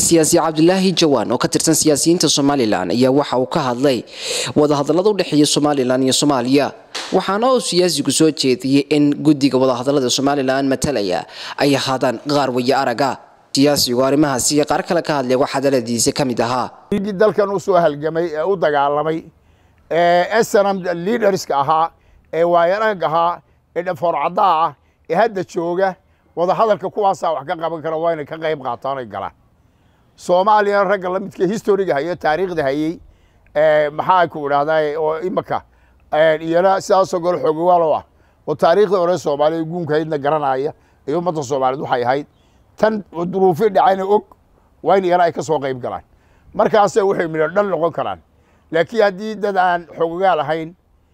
siyaasi cabdilaahi jawaan oo ka tirsan siyaasiyiinta somalilan ayaa waxa uu ka hadlay wadahadallada u dhexeeya somalilan iyo soomaaliya waxaana uu siyaasigu soo jeediyey in guddiga wadahadallada somalilan matalaya ay ahaadaan qaar waya araga siyaasigu arrimahaasi qaar kale ka hadlay waxaa daladiisa ka mid ahaa dhiiggii dalkan u soo halgamay ee u dagaalamay ee snm liaderska ahaa ee waayarag ahaa ee dhafoorcaddaa ah ee hadda jooga wadahadalka kuwaasaa wax ka qaban kara waa inay ka qayb qaataan ay galaan soomaaliyana ragga la midka historiga hayo taariikhda hayey maxaa ku idhahdaa oo imaka iyana sidaasoo gole xoogawaalo ah oo taariikhda hore soomaaliya guunkahaydna garanaya iyo ummadda soomaaliyeed waxay ahayd tan duruufi dhacayna og waa in iyana ay ka soo qayb galaan markaase waxay midho dhan noqon karaan laakiin haddii dad aan xoogagaa lahayn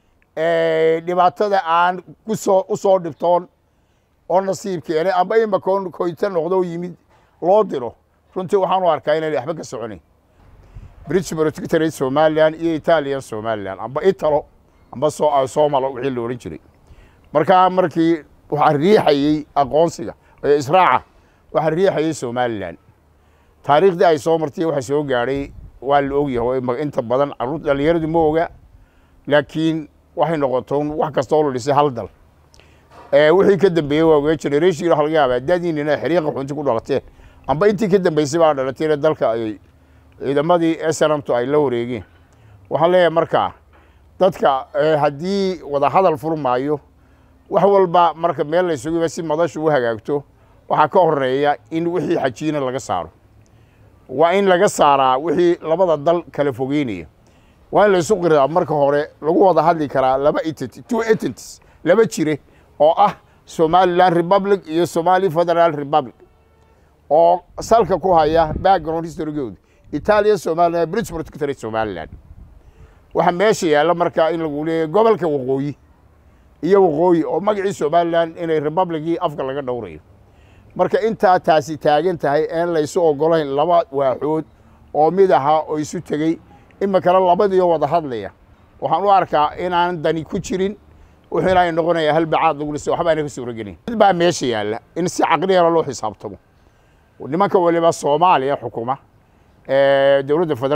dhibaatada aan kusoo u soo dhibtoon oo nasiib keenay amba imakoon koyta noqdo yimid loo diro runtii waxaan u arkaa inayna waxba ka soconayn british protectorate somalilan iyo italian somalilan amba italo amba somalo wixii la odhan jiray markaa markii waxaa riixayey aqoonsiga ee israaca waxaa riixayey somalilan taariikhdii ay soo martay waxa soo gaadhay waa la ogyahay inta badan caruur dhalinyaradu ma oga laakiin waxay noqotoon wax kastoo la dhisay hal dal wixii ka dambeeyey waa oga generation waxa laga yaabaa dadiinina xiriiqa xunti ku dhalateen amba intii ka dambeysay baa dhalatayna dalka ay ciidamadii snamtu ay la wareegeen waxaan leeyahay markaa dadka haddii wadahadal furmaayo wax walba marka meel la isugu si madashu u hagaagto waxaa ka horeeya in wixii xajiina laga saaro waa in laga saaraa wixii labada dal kala fogeynaya waa in laysu qirdaa marka hore lagu wada hadli karaa laba entity two entities laba jire oo ah somaliland republic iyo somali federal republic oo salka ku haya background historygooda italia somaliland british protectorate somaliland waxaa meesha yaalla markaa in lagu leeyahy gobolka waqooyi iyo waqooyi oo magacii somaliland inay republicii afka laga dhowrayo marka intaa taasi taagan tahay een laysu ogolayn laba waaxood oo mid ahaa oo isu tegey imikana labadiio wada hadlaya waxaan u arkaa inaan dani ku jirin wuxuuna ay noqonaya halbacaad lagu dhisa waxba ayna ka suuragelin mid baa meesha yaalla in si caqliyana loo xisaabtamo nimanka waliba soomaaliya xukuma dowladda federal